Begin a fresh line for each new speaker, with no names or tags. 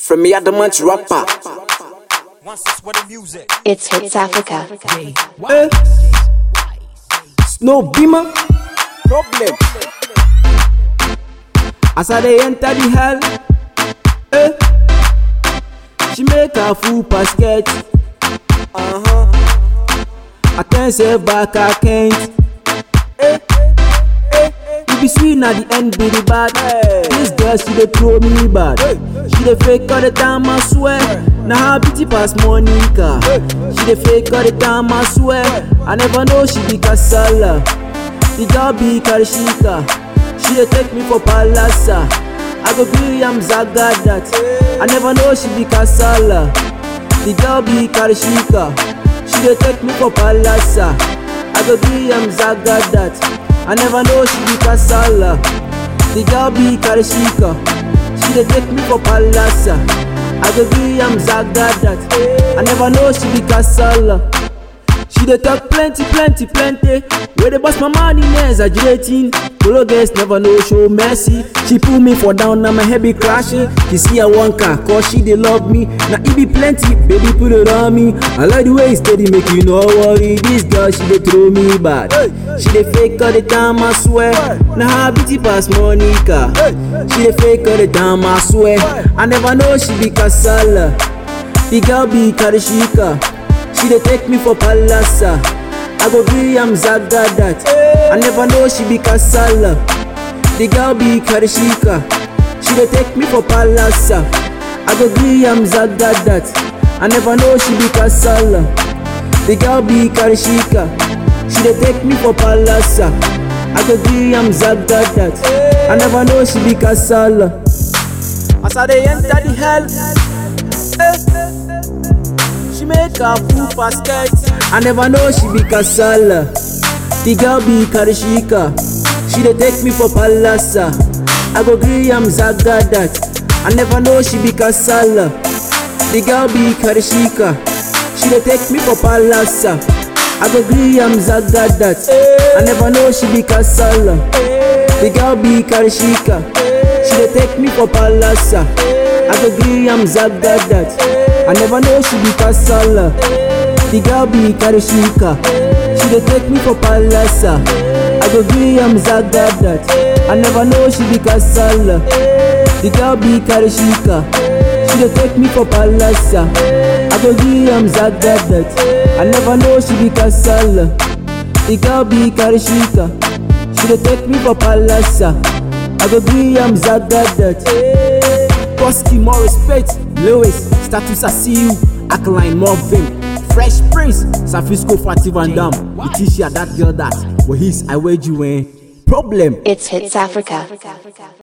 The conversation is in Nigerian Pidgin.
From me adamant rapper.
Once it's with the music.
It's Hits Africa.
Eh. Snow beamer. Problem. As I dey enter the hell. Eh. She make a full basket. Uh-huh. I can say back I can't. Eh. Eh. You be sweet na the end be the bad. This girl she dey throw me bad. She dey fake all the time I swear. Na her beauty pass Monica. She dey fake all the time I swear. I never know she be kasala. The girl be Karishika. She dey take me for palasa. I go be am zaga that. I never know she be kasala. The girl be Karishika. She dey take me for palasa. I go be am zaga that. I never know she be kasala. The girl be Karishika. She dey take me for palasa. I go be am zaga that. I never know she be kasala. She dey talk plenty, plenty, plenty. Where they bust my money, no exaggerating. Polo girls never know show mercy. She pull me for down, now my head be crashing. She see I want car, cause she dey love me. Now it be plenty, baby put it on me. I like the way it's steady, make you no worry. This girl, she dey throw me bad. She dey fake all the time, I swear. Now her beauty pass Monica. She dey fake all the time, I swear. I never know she be kasala. The girl be Karishika. She dey take me for palasa. I go be am zaga that. I never know she be kasala. The girl be Karishika. She dey take me for palasa. I go be am zaga that. I never know she be kasala. The girl be Karishika. She dey take me for palasa. I go be am zaga that. I never know she be kasala. As I dey enter the hell. Eh. She make a full basket. I never know she be kasala. The girl be Karishika. She dey take me for palasa. I go gree am zaga that. I never know she be kasala. The girl be Karishika. She dey take me for palasa. I go gree am zaga that. I never know she be kasala. The girl be Karishika. She dey take me for palasa. I go gree am zaga that. I never know she be kasala. The girl be Karishika. She dey take me for palasa. I go gree am zaga that. I never know she be kasala. The girl be Karishika. She dey take me for palasa. I go gree am zaga that. I never know she be kasala. The girl be Karishika. She dey take me for palasa. I go gree am zaga that. Koski, more respect. Lewis, status I see you. Alkaline, Marvin. Fresh Prince, Safisco, Fatih Van Dam. Letitia, that girl that. Well, he's I wage you in. Problem.
It's Hits Africa.